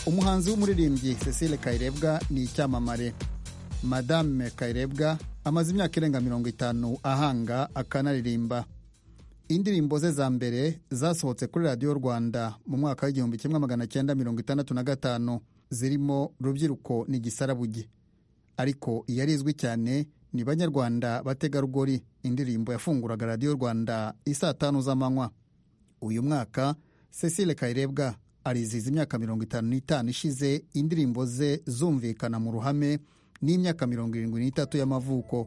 umuhanzi w'umuririmbyi cecile kayirebwa ni icyamamare madame kayirebwa amaze imyaka irenga mirongo itanu ahanga akanaririmba indirimbo ze za mbere zasohotse kuri radiyo rwanda mu mwaka w'igihumbi kimwe magana cyenda mirongo itandatu na gatanu zirimo rubyiruko ni gisarabuge ariko iyo arizwi cyane ni banyarwanda bategarugori indirimbo yafunguraga radiyo rwanda isaa tanu z'amanywa uyu mwaka cecile kayirebwa arizihiza imyaka mirongo itanu n'itanu ishize indirimbo ze zumvikana mu ruhame n'imyaka mirongo irindwi n'itatu y'amavuko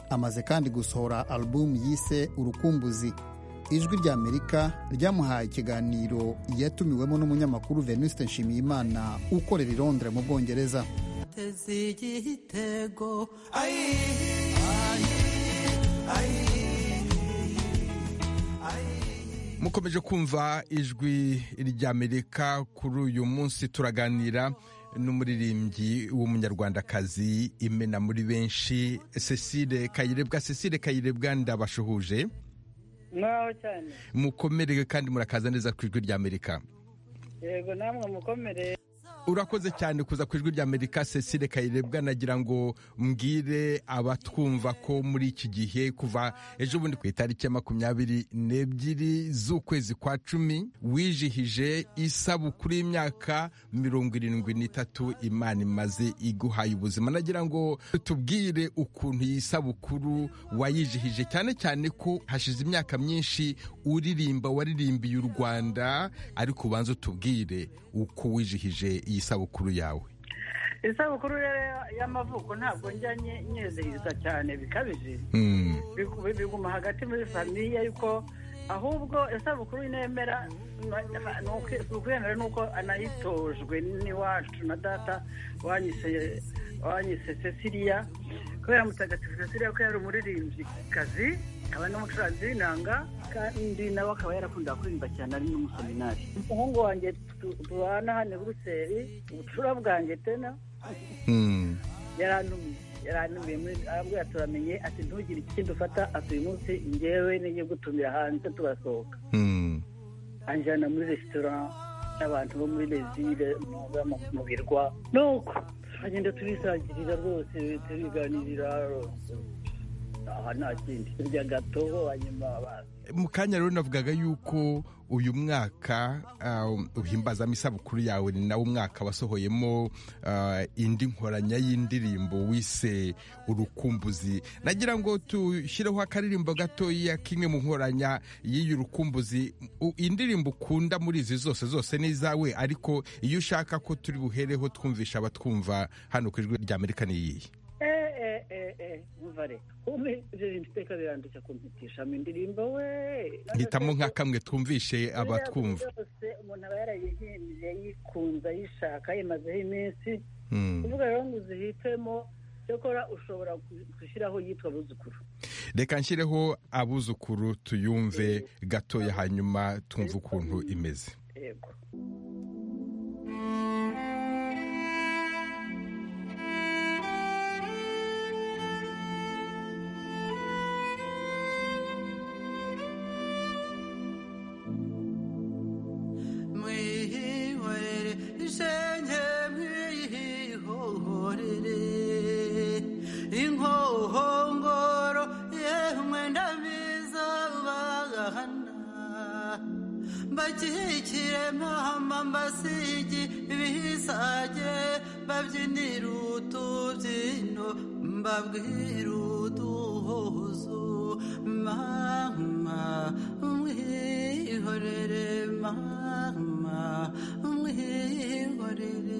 amaze kandi gusohora alubumu yise urukumbuzi ijwi ry'amerika ryamuhaye ikiganiro yatumiwemo n'umunyamakuru venuste nshimiyimana ukorera i londres mu bwongereza mukomeje kumva ijwi ry'amerika kuri uyu munsi turaganira n'umuririmbyi w'umunyarwandakazi imena muri benshi cecile kayirebwa cecile kayirebwa ndabashuhuje mwaho cyane mukomerere kandi murakaza neza ku ijwi ry'amerika yego namwe mukomereye urakoze cyane kuza ku ijwi ry'amerika cecile kayirebwa nagira ngo mbwire abatwumva ko muri iki gihe kuva ejo bundi ku itariki ya makumyabiri n'ebyiri z'ukwezi kwa cumi wijihije isabukuru y'imyaka mirongo irindwi n'itatu imana imaze iguhaye ubuzima nagira ngo tubwire ukuntu iyi sabukuru wayijihije cyane cyane ko hashize imyaka myinshi uririmba waririmbiye u rwanda ariko ubanza utubwire uko wijihije iyi sabukuru yawe isabukuru y'amavuko ntabwo njya nyizihiza cyane bikabije biguma hagati muri famiye yuko ahubwo isabukuru nemera ni ukwemera nuko anayitojwe n'iwacu na data wanyise cecilia kubera mutagatifu cecilia ko yari umuririmbyi kazi akaba n'umucuranzi w'inanga kandi nawe akaba yarakunda kuririmba cyane ari n'umuseminari umuhungu wanjye tubana hano i buruseli ubucura bwanjye tena yarantumiye yarantumiye arambwira turamenye ati ntugire ikindi ufata ati uyu munsi ngewe n'iyo gutumira hanze turasohoka anjyana muri resitora n'abantu bo muri lezire mu birwa nuko turagenda tubisangirira rwose tubiganirira aha nta kindi turya gato hanyuma mu kanya rero navugaga yuko uyu mwaka uhimbazamo isabukuru yawe ni nawe umwaka wasohoyemo indi nkoranya y'indirimbo wise urukumbuzi nagira ngo dushyireho akaririmbo gatoya k'imwe mu nkoranya y'iyi urukumbuzi indirimbo ukunda muri izi zose zose ni izawe ariko iyo ushaka ko turi buhereho twumvisha abatwumva hano ku ijwi rya amerika ni iyihe muvare umwe iririmba iteka birandushya kumpitishamo indirimbo we hitamo nka kamwe twumvishe abatwumva yose umuntu aba yarayihimbye yikunze ayishaka yimazeho iminsi kuvuga rero ngo uzihitemo cyokora ushobora gushyiraho yitwa abuzukuru reka nshyireho abuzukuru tuyumve gatoya hanyuma twumve ukuntu imeze yego bakikire mahama mbasigi ibisage babyinira utubyino mbabwira uduhuzu mama mwihorere mama mwihorere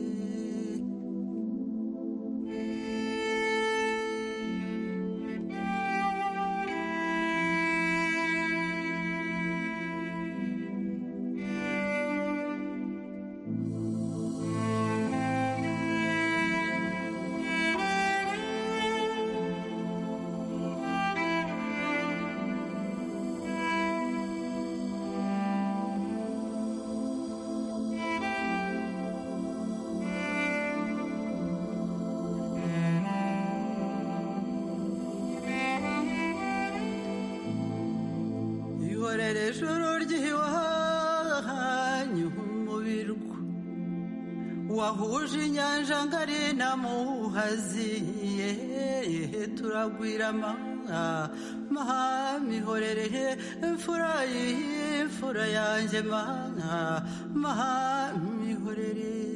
wahuje inyanja ngari na muhazi yeee turagwira amahanga mahami horereye imfura y'imfura yanjye mahanga mahami horereye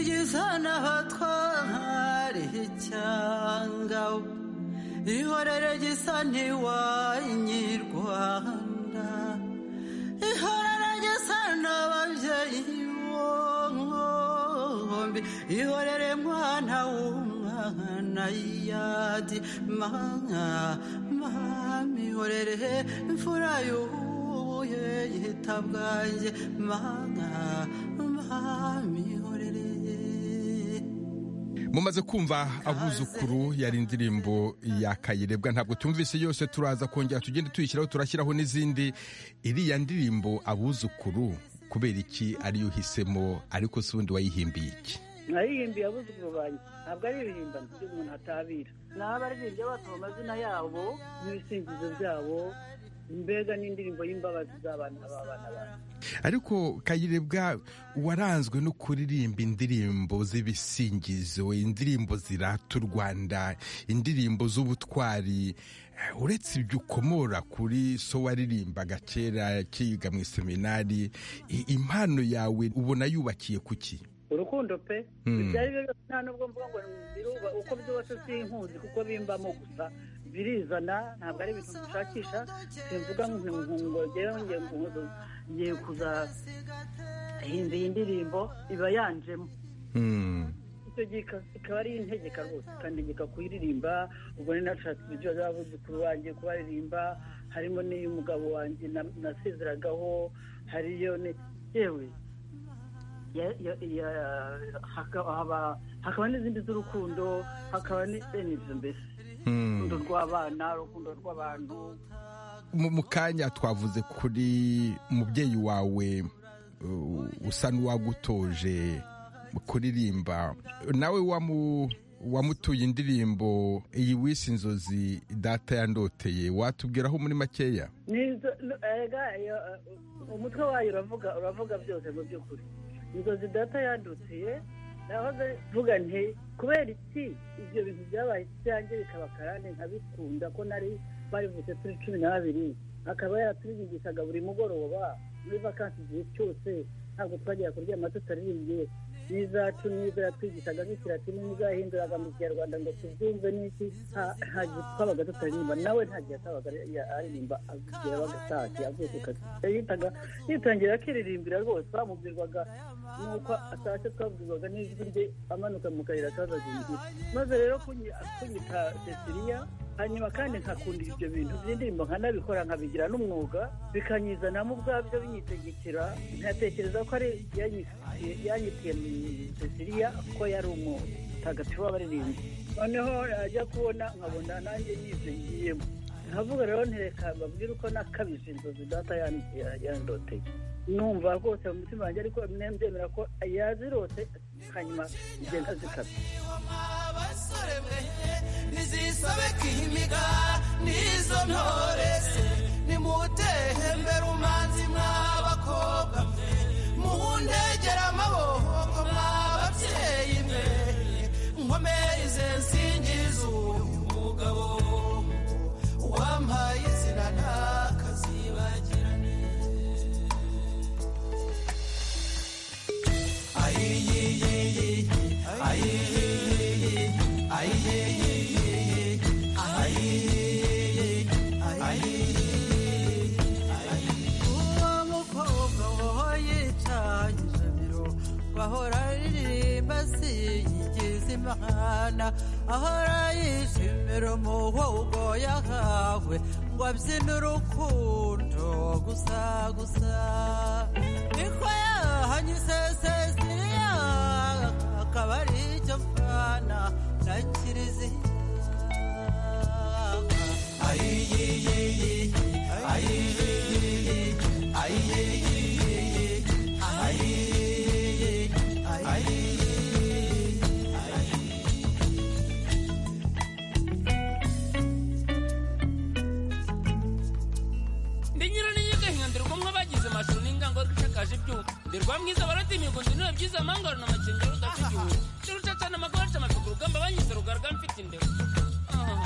igisa n'abatwari icyanga ihorere gisa ntiwanyirwanda ihorere gisa n'ababyeyi bombi ihorere mwana w'umwana yadi mwana mama ihorere imfura y'ubuye ihita bwanjye mwana mama ihorere mumaze kumva abuzukuru yari indirimbo ya kayirebwa ntabwo tumvise yose turaza kongera tugende tuyishyiraho turashyiraho n'izindi iriya ndirimbo abuzukuru kubera iki ariyo uhisemo ariko si ubundi wayihimbiye iki nayihimbiye abuzukuru banjye ntabwo ari ibihimbano byo umuntu atabira naho abaririmbyi abantu mu mazina yabo n'ibisingizo byabo mbega n'indirimbo y'imbabazi z'abana b'abana banyu ariko kayirebwa waranzwe no kuririmba indirimbo z'ibisingizo indirimbo zirata u rwanda indirimbo z'ubutwari uretse ibyo ukomora kuri so waririmbaga kera kiga mu iseminari i- impano yawe ubona yubakiye kuki urukundo pe Hmm. ibyo ari byo byose nta nubwo mvuga ngo biruba uko byose sinkuzi kuko bimbamo gusa birizana ntabwo ari ibintu dushakisha simvuga ngo ngewe ngiye ngo ngiye kuzahimbira indirimbo iba yanjemo Hmm. icyo gihe ika- ikaba ari integeka rwose ikantegeka kuyiririmba ubwo ni nashatse ibyo zabuzukuru banjye kubaririmba harimo n'iy'umugabo wanjye na- nasezeragaho hariyo ni- yewe ya- ya- ya- haka- haba- hakaba n'izindi z'urukundo hakaba n'ibyo mbese Hmm. urukundo rw'abana urukundo rw'abantu mu mu kanya twavuze kuri mubyeyi wawe uh, usa n'uwagutoje kuririmba nawe wamu wamutuye indirimbo iyi wise inzozi data yandoteye watubwiraho muri makeya nizo no- erega iyo, uh, umutwe wayo uravuga uravuga byose mu by'ukuri inzozi data yandutiye nahoze mvuga nti kubera iki ibyo bintu byabaye ibyanjye bikaba karande nkabikunda ko nari barivutse turi cumi na babiri akaba yaraturirimgishaga buri mugoroba muri vakansi igihe cyose ntabwo twajyaga kuryama tutaririmbye n'izacu n'izo yatwigishaga nk'ikiratini n'izahinduraga mu kinyarwanda ngo tubyumve n'iki nta- nta gihe twabaga tutaririmba nawe nta gihe atabaga ari- aririmba akigera bagatashye avuye ku kazi yitaga yitangira akiririmbira rwose bamubwirwaga nuko atashye twabwirwaga n'ijwi rye amanuka mu kayira kazaga inzira maze rero kunyi- kunyita ceciliya hanyuma kandi nkakunda ibyo bintu by'indirimbo nkanabikora nkabigira n'umwuga bikanyizanamo ubwabyo binyitegekera nkatekereza ko ari yanyitiye yanyitiye mu ceciliya ko yari umutagatifu w'abaririmbyi noneho najya kubona nkabona nanjye yize ngiyemo nkavuga rero ntireka mbabwire uko nakabije inzozi data yan- ya- yandoteye numva rwose mu mutima wanjye ariko nembyemera ko yazirose hanyuma ngenda zikabye abasore mwe ntizisobeke imiga n'izo ntore se nimutehe mbere umanzi mw'abakobwa mwe muhundegera amaboko mw'ababyeyi mwe nkomeye ize nsingiza uyu mugabo wampaye izina ntakazibagirane uwo mukobwa woho yitangira biro ahora aririmba siyigize imana ahora yishimira umuhwa ugoye ahawe ngo abyine urukundo gusa gusa niko yahanyuze sesiriya akaba ari icyo mfana na kiriziya ndi nyirani y'agahinda urwo mwabagize amashuri n'ingango rishakaje ibyuma rwa mwiza baratimirwa ngo niwe byiza amangaro na makenga rudafite ihuye cy'urucaca n'amagorce amapika urugamba banyize rugarwa mfite imbeba Ah.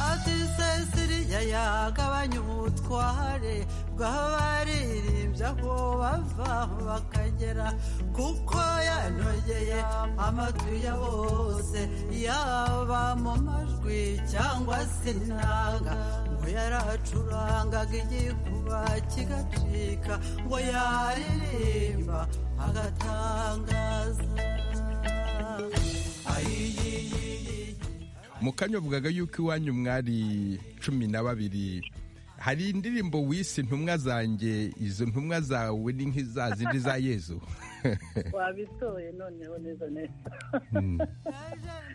ati sesiriya yagabanya ubutware bw'abaririmbye aho bava aho bakagera kuko yanogeye amatwi ya bose yaba mu majwi cyangwa se inanga ngo yaracurangaga igikuba kigacika ngo yaririmba agatangaza mukanyobwaga yuko iwanyu mwari cumi na babiri hari indirimbo wise intumwa zanjye izo ntumwa zawe ni nk'iza zindi za yezu wabitoye noneho neza neza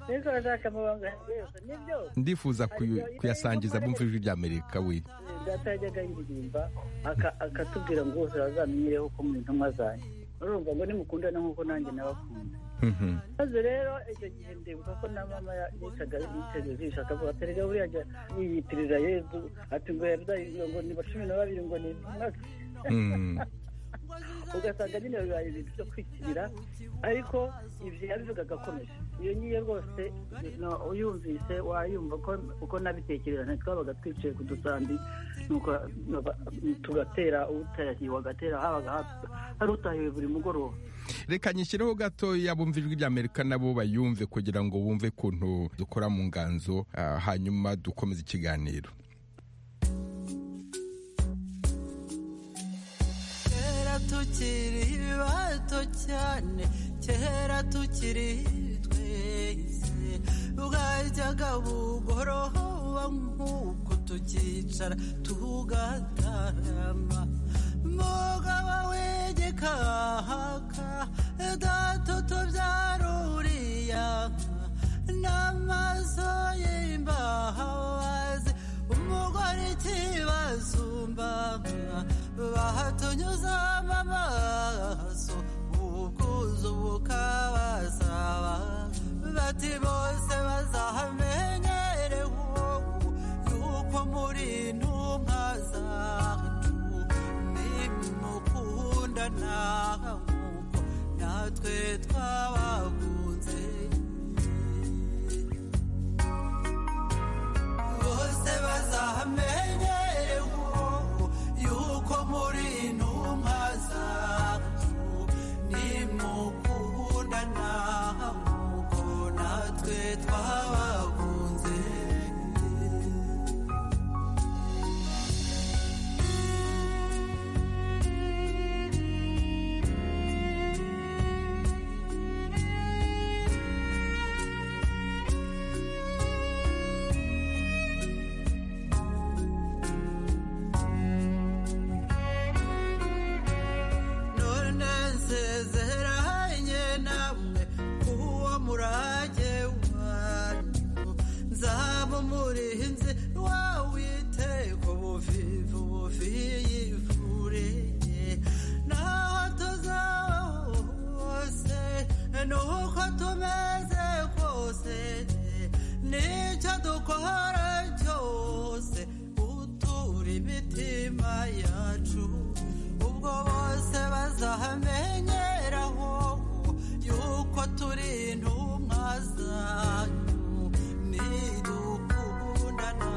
neza urashaka amabanga yose nibyo ndifuza kuyu- kuyasangiza bumva ijwi rya amerika we Eh, data yajyaga yindirimba aka- akatubwira ngo bose bazamwireho ko mu ntumwa zanjye urumva ngo nimukundana nk'uko nanjye nabakunda Mhm. maze rero icyo gihe ndibuka ko na mama ya- yicaga yiteze ijisho akavuga ati rero buriya ajya yiyitirira yezu ati ngo yarudahirwa ngo ni ba cumi na babiri ngo ni intumwa ze." Mm. ugasanga nyine bibaye ibintu byo kwikinira ariko ibyo yabivugaga akomeje iyo ngiyo rwose no- uyumvise wayumva ko uko nabitekereza twabaga twicaye ku dusambi nuko aba- tugatera utahiwe agatera habaga ha- hari utahiwe buri mugoroba reka nyishyireho gatoya bumva ijwi rya amerika nabo bayumve kugira ngo bumve ukuntu dukora mu nganzo ah, hanyuma dukomeze ikiganiro kera tukiri bato cyane kera tukiri twese bwajyaga bugoroba nk'uko tukicara tugatarama mugabo w'igikahaka data tubyara uriya nka n'amaso y'imbabazi umugore ikibazumba bahatunyuzamo amaso ubwuzu bukabasaba bati bose bazahamenyere wowe yuko muri ntumwa zacu nimukundana nk'uko natwe twabakunze bose bazamenyere wowe yuko muri ntumwa zacu nimukundana nk'uko natwe twabakunze none nsezeranye namwe kuwo murage wanyu nzaba umurinzi wawiteko buvivu buviyivureye naho tuzaba hose nuko tumeze kose nicyo dukora cyose utura imitima yacu ubwo bose bazahamenyera wowe yuko turi intumwa zanyu nidukundana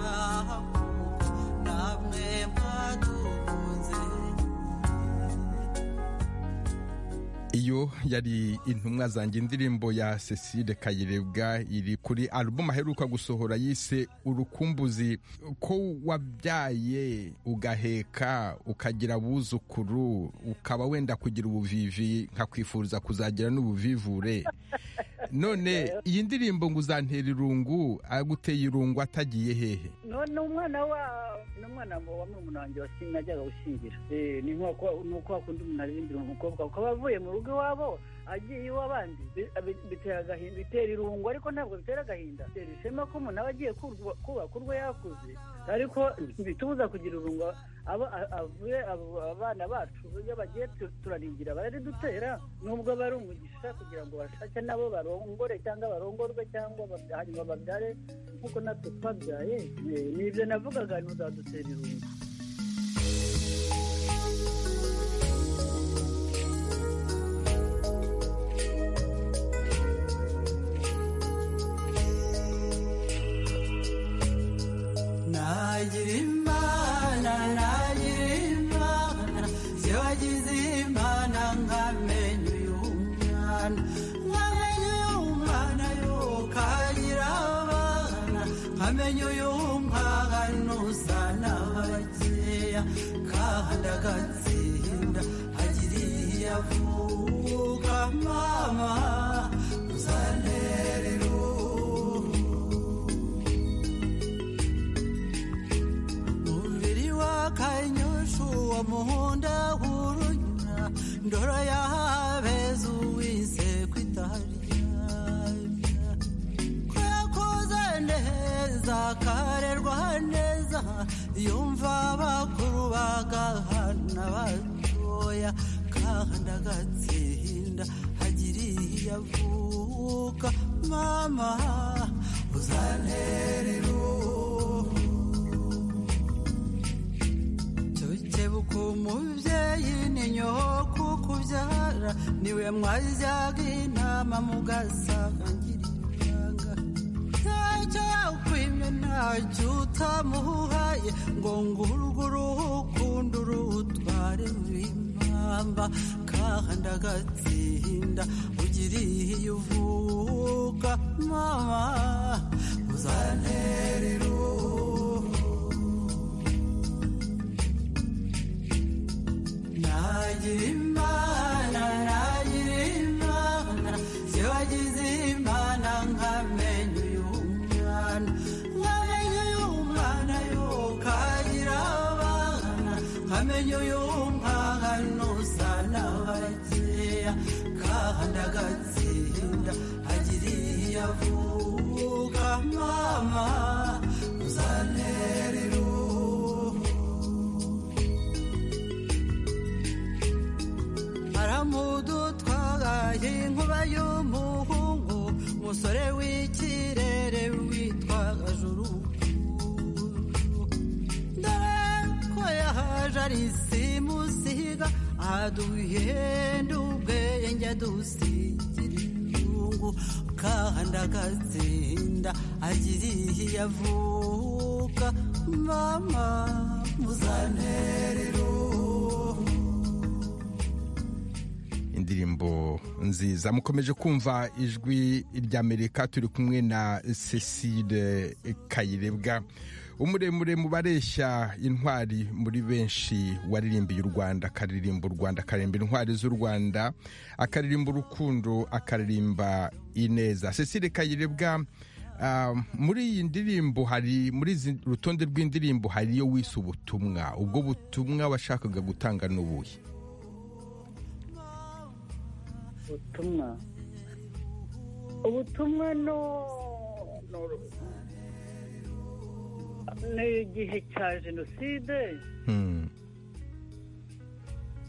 namwe mwadukunze iyo yari intumwa zanjye indirimbo ya cecile kayirebwa iri kuri alubumu aheruka gusohora yise urukumbuzi ko wabyaye ugaheka ukagira abuzukuru ukaba wenda kugira ubuvivi nkakwifuriza kuzagira n'ubuvivure none iyi ndirimbo ngo uzantera irungu aguteye irungu atagiye hehe none umwana wa ni umwana wa murumuna wanjye wasi- najyaga gushyingira Eh, ni nk'uko ni uko wakunda umuntu aririmbira umukobwa ukaba avuye mu rugo iwabo agiye iw'abandi Bi- bi- bitera agahinda bitera irungu ariko ntabwo bitera agahinda bitera ishema ko umuntu aba agiye kurwa- kubaka urwo yakuze ariko ntibitubuza kugira irungu aba- a- avuye abo- abana bacu iyo bagiye tu- turaringira bararidutera nubwo bari umugisha kugira ngo bashake nabo barongore cyangwa barongorwe cyangwa babya- hanyuma babyare nk'uko natwe twabyaye Eh, ni ibyo navugaga ntuzadutera irungu zibagira imana nagira imana zibagize imana nkamenya uyu mwana nkamenya uyu mwana yuko agira abana nkamenya uyu mwana usa n'abakeya kahanda agatsinda agiriye avuka mama uzantere umubiri wakanyushu wa muhunda wurunya ndoro yahabezu wise kwitarya kuyakoze neza karerwa neza yumva abakuru bagahana batoya kahanda agatsinda hagira iyo avuka mama uzantera iruhu tukebuka umubyeyi ni nyoko kubyara niwe mwajyaga inama mugasangirira ibanga ntacyo yakwimye ntacyo utamuhaye ngo ngurwe urukundo urutware rw'impamba kahanda agatsinda ugiriye iyo uvuka mama uzantera iruhu nagira imana nagira imana zibagize imana nkamenya uyu mwana nkamenya uyu mwana yuko agira abana nkamenya uyu mwana usa n'abakeya kahanda agatsinda agiriye iyo avuka mama uzantera iruhu haramudutwagaye inkuba y'umuhungu umusore w'ikirere witwaga jurukundu ko yahaje ari simusiga aduhenda ubwenge adusigira inyungu kahanda agatsinda agiriye iyo avuka mama muzantera iruhu indirimbo nziza mukomeje kumva ijwi ry'amerika turi kumwe na cecile kayirebwa umuremure mu bareshya intwari muri benshi waririmbiye u rwanda akaririmba u rwanda akaririmba intwari z'u rwanda akaririmba urukundo akaririmba ineza cecile kayirebwa ah, muri iyi ndirimbo hari muri izi rutonde rw'indirimbo hariyo wise ubutumwa ubwo butumwa washakaga gutanga ni ubuhe ubutumwa ubutumwa no no- ni igihe cya jenoside Hmm.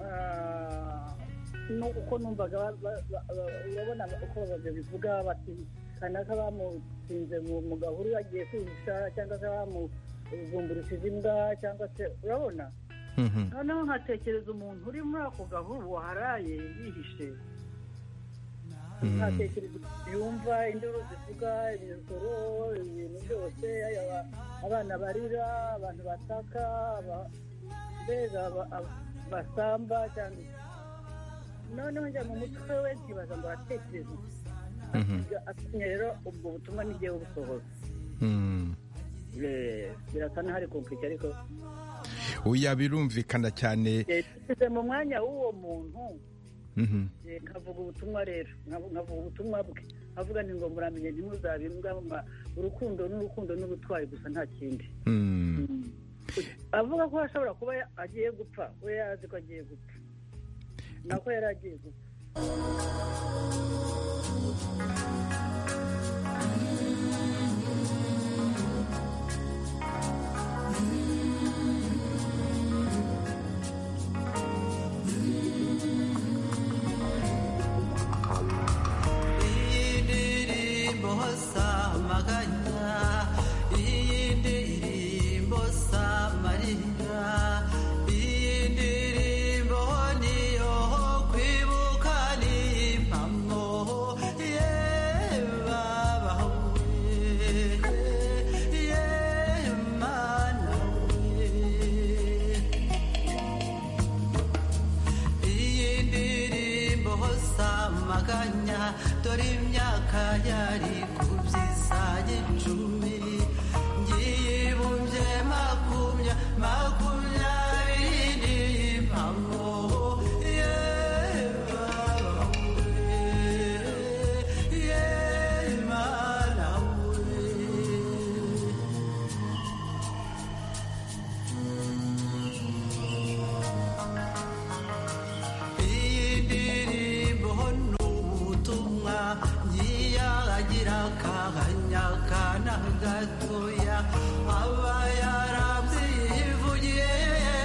ah, nu- uko numvaga ba- ba- ba- ba- urabona uko babaga bivuga bati kanaka bamutsinze mu mu gahuru yagiye kwihisha cyangwa se bamuvumburishije imbwa cyangwa se urabona Mhm. noneho nkatekereza umuntu uri muri ako gahuru waharaye yihishe nkatekereza ukuntu yumva induru zivuga imisoro ibintu byose yaba abana barira abantu bataka aba- mbega aba- aba- basamba cyangwa iki. noneho njya mu mutwe we nkibaza ngo aratekereza iki. Mhm. Atumye rero ubwo butumwa n'igihe busohoza Hmm. Eh, birasa n'ahari kompike ariko oya birumvikana cyane Eh, tugeze mu mwanya w'uwo muntu Mhm. Eh, nkavuga ubutumwa rero nkavu- nkavuga ubutumwa bwe avuga ni ngo muramenye ntimuzabimbwa mba- urukundo n'urukundo n'ubutwari gusa nta kindi Hmm. avuga ko ashobora kuba ya- agiye gupfa we yazi ko agiye gupfa nako yari agiye gupfa iyi ndirimbo samaganya iyi ndirimbo samarira iyi ndirimbo niyo kwibuka ni impamo yeee akayari ku by'isaha icumi byibumbye makumya makumyabiri n'impamo yewe baba we yewe mana we iyi ndirimbo ni ubutumwa yiyagira akanya kana gatoya aba yarabyivugiye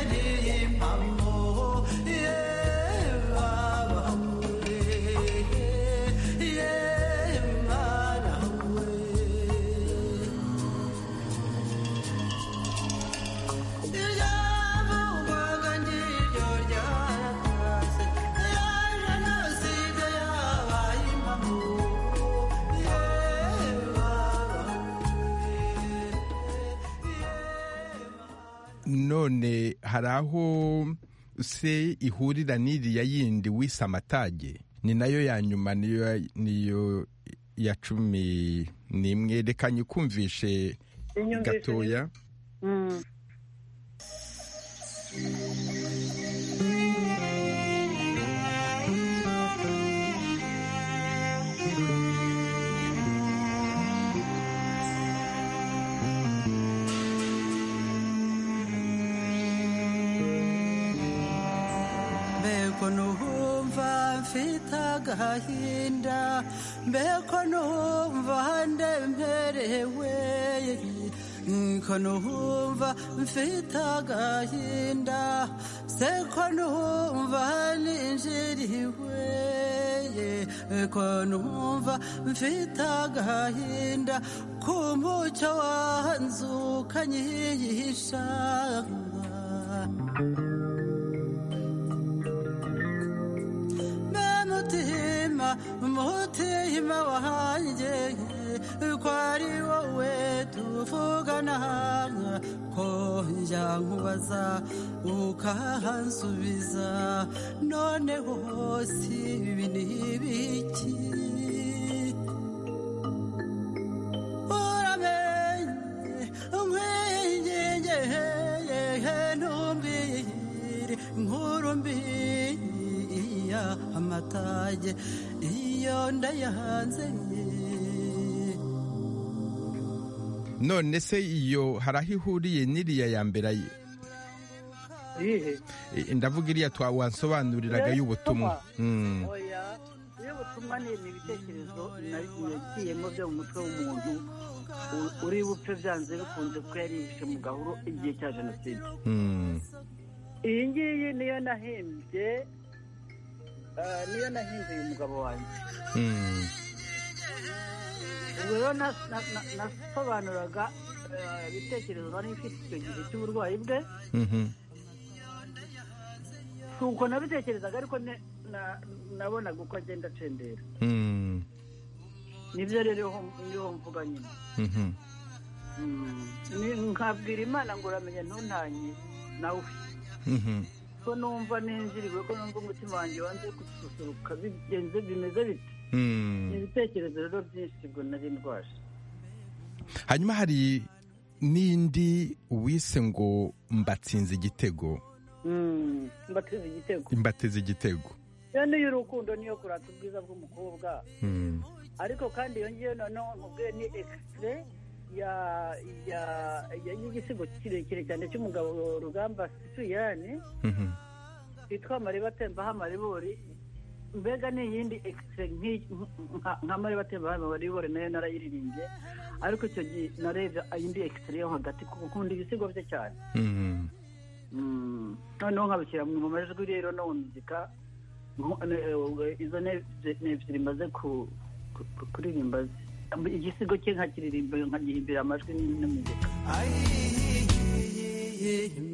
n'iyi mpamo ye baba we ye mwana we none hari aho se ihurira n'iriya yindi wise amatage ni nayo ya nyuma niyo niyo ya cumi n'imwe reka nyikumvishe Inyumvise. gatoya Mm. mbeko numva mfite agahinda mbeko numva ndemerewe ko numva mfite agahinda seko numva ninjiriwe ko numva mfite agahinda ku mucyo wanzukanye yishanga mutima mutima wanjye ko ari wowe tuvugana ko njya nkubaza ukahansubiza noneho si ibi ni ibiki uramenye nkwinginge hehe ntumbwire nkuru mbi iya amatage iyo ndayahanze none se iyo hari aho ihuriye n'iriya ya mbere ayi- Iyihe? i- ndavuga iriya twawansobanuriraga y'ubutumwa Mm. Oya, iyo butumwa ni ni ibitekerezo nari yagiyemo byo mu mutwe w'umuntu u- uri bupfe byanze bikunze kuko yari yihishe mu gahuru igihe cya jenoside Mm. iyi ngiyi niyo nahimbye eh, niyo nahimbye uyu mugabo wanjye Mm. ubwo rero na- na- na- nasobanuraga eh, ibitekerezo nari mfite icyo gihe cy'uburwayi bwe Mhm. si uko nabitekerezaga ariko ne- na- nabonaga uko agenda acendera Mm. nibyo rero niho mvuga nyine Mhm. Mm. Ni- nkabwira imana ngo uramenye ntuntanye nawe Mhm. ko numva ninjiriwe ko numva umutima wanjye wanze gususuruka bigenze bimeze bite Mm. ni ibitekerezo rero byinshi ubwo nari ndwaje hanyuma hari n'indi wise ngo mbatsinze igitego Mm. mbateze igitego mbateze igitego iyo niyo urukundo niyo kurata ubwiza bw'umukobwa Mm. ariko kandi iyo ngiyo noneho nkubwiye ni ekisitire ya ya ya- y'igisigo kirekire cyane cy'umugabo rugamba sitiyani Mhm. yitwa amareba atembaho amaribori mbega ni iyindi ekisitire nk'iyi- nka- nka mareba atembaho amaribori nayo narayiririmbye ariko icyo gihe narebye indi ekisitire yo hagati kuko nkunda ibisigo bye cyane Mhm. Mm, noneho nkabishyira mu majwi rero no mu muzika nko- ne- eh, izo ne ne- ebyiri maze ku- ku- ku- kuririmba igisigo cye nkakiririmba nkagihimbira amajwi n'imuzika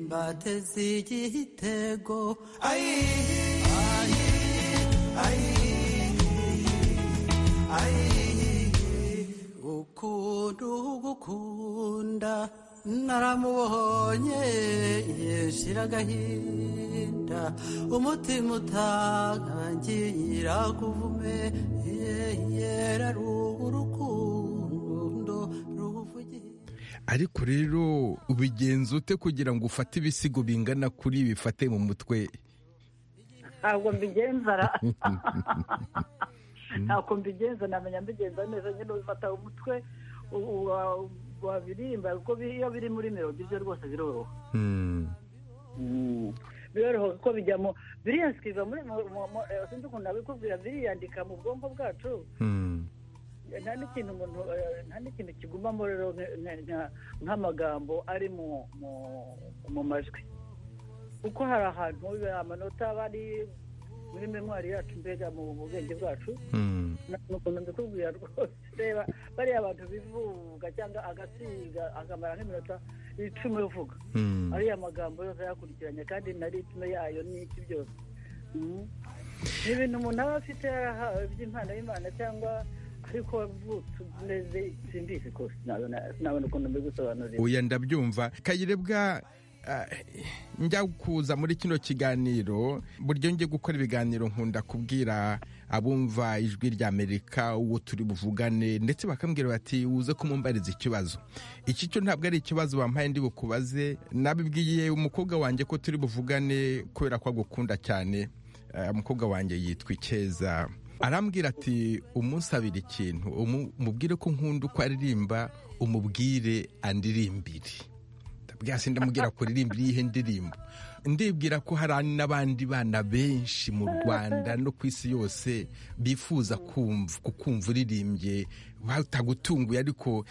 mbateze igitego ukuntu gukunda naramubonye yeshira agahinda umutima utagangira kuvume yeraruka ariko rero ubigenza ute kugira ngo ufate ibisigo bingana kuri bifate mu mutwe ntabwo mbigenzara ntabwo mbigenza ntamenya mbigenza neza nyine ubifata umutwe wabirimba kuko iyo biri muri melodi byo rwose biroroha biroroha kuko bijya mu biriyansikirwa muri sinzi ukuntu nabikubwira biriyandika mu bwonko bwacu nta n'ikintu umuntu nta n'ikintu kigumamo rero nk'amagambo ari mu majwi kuko hari ahantu amanota bari muri memwari yacu mbega mu bwenge bwacu ni ukuntu mbikubwira rwose reba bariya bantu bivuga cyangwa agasiga akamara nk'iminota icumi uvuga ariya magambo yose ayakurikiranya kandi na ritme yayo n'iki byose ni ibintu umuntu aba afite yarahawe by'impano y'imana cyangwa ariko wavutse neza simbizi rwose nabona ukuntu mbigusobanurira uya ndabyumva kayirebwa njya kuza muri kino kiganiro buryo njye gukora ibiganiro nkunda kubwira abumva ijwi ry'amerika uwo turi buvugane ndetse bakambwira bati uze kumumbariza ikibazo iki cyo ntabwo ari ikibazo bampaye ndi bukubaze nabibwiye umukobwa wanjye ko turi buvugane kubera ko agukunda cyane umukobwa wanjye yitwa ikeza arambwira ati umusabire ikintu umubwire ko nkunda uko aririmba umubwire andirimbire ndabwira ndamubwira ko uririmbira iyihe ndirimbo ndibwira ko hari n'abandi bana benshi mu rwanda no ku isi yose bifuza kukumva uririmbye batagutunguye ariko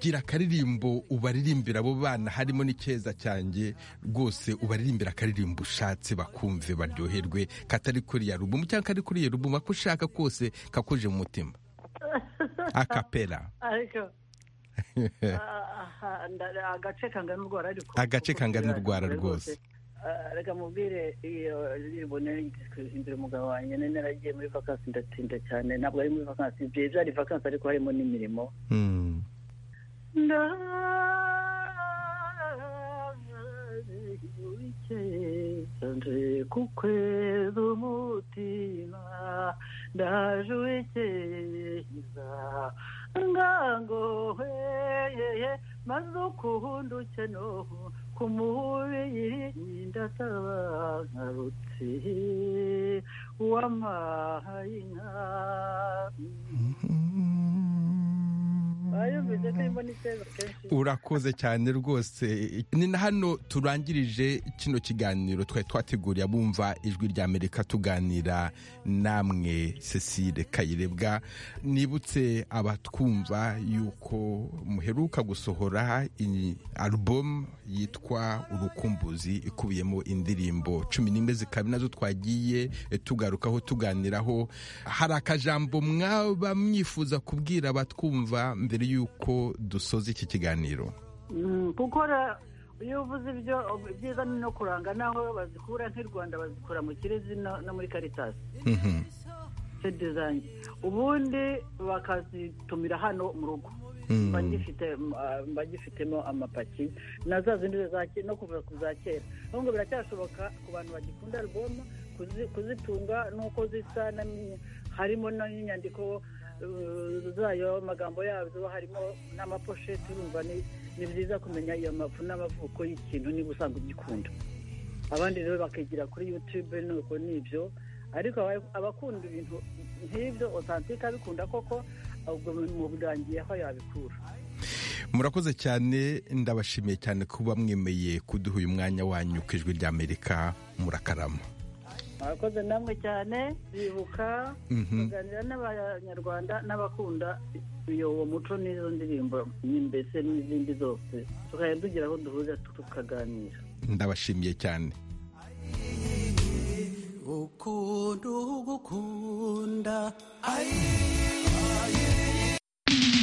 gira akaririmbo ubaririmbira abo bana harimo n'icyeza cyanjye rwose ubaririmbira akaririmbo ushatse bakumve baryoherwe katari kuri ya rubumu cyangwa kari kuri ya rubumu ako ushaka kose kakuje mu mutima akapera ariko agace kangana urwara ariko agace kangana urwara rwose reka mubwire iyo ndirimbo imbere umugabo wanjye nari naragiye muri vakansi ndatinda cyane ntabwo ari muri vakansi byiza ari vakansi ariko harimo n'imirimo ndaje kukweza umutima ndaje uwekeza ngango hweyeye maze ukuhunda ukenoho ku mubiri ndasaba nkarutse wamahaye inka bayumvise ko imbona icyeza kenshi urakoze cyane rwose ni na hano turangirije kino kiganiro twari twateguriye abumva ijwi ry'amerika tuganira namwe cecile kayirebwa nibutse abatwumva yuko muheruka gusohora iyi alubumu yitwa urukumbuzi ikubiyemo indirimbo cumi n'imwe zikaba nazo twagiye tugarukaho tuganiraho hari akajambo mwaba mwifuza kubwira abatwumva mbere y'uko dusoza iki kiganiro Mm, kuko ra- iyo uvuze ibyo byiza ni no kuranga n'aho bazikura nk'i rwanda bazikura mu kirezi no no muri karitasi Mhm. sede zanjye ubundi bakazitumira hano mu rugo Mm. mba ngifite ah, mba ngifitemo amapaki na za zindi za ke- no kuva ku za kera ahubwo ngo biracyashoboka ku bantu bagikunda album kuzi- kuzitunga n'uko zisa n'ami- harimo n'inyandiko eh, zayo amagambo yazo harimo n'amaposheti urumva ni ni byiza kumenya iyo mavu n'amavuko y'ikintu niba usanga ugikunda abandi rero bakigira kuri yutube nuko nibyo ariko aba- abakunda ibintu nk'ibyo otantike abikunda koko ubwo mu burangiye aho yabikura murakoze cyane ndabashimiye cyane kuba mwemeye kuduha uyu mwanya wanyu ku ijwi ry'amerika murakarama murakoze namwe cyane bibuka Mhm. kuganira n'abanyarwanda n'abakunda iyo uwo muco n'izo ndirimbo mbese n'izindi zose tukajya tugira aho duhurira tukaganira ndabashimiye cyane ukunda ugukunda ayi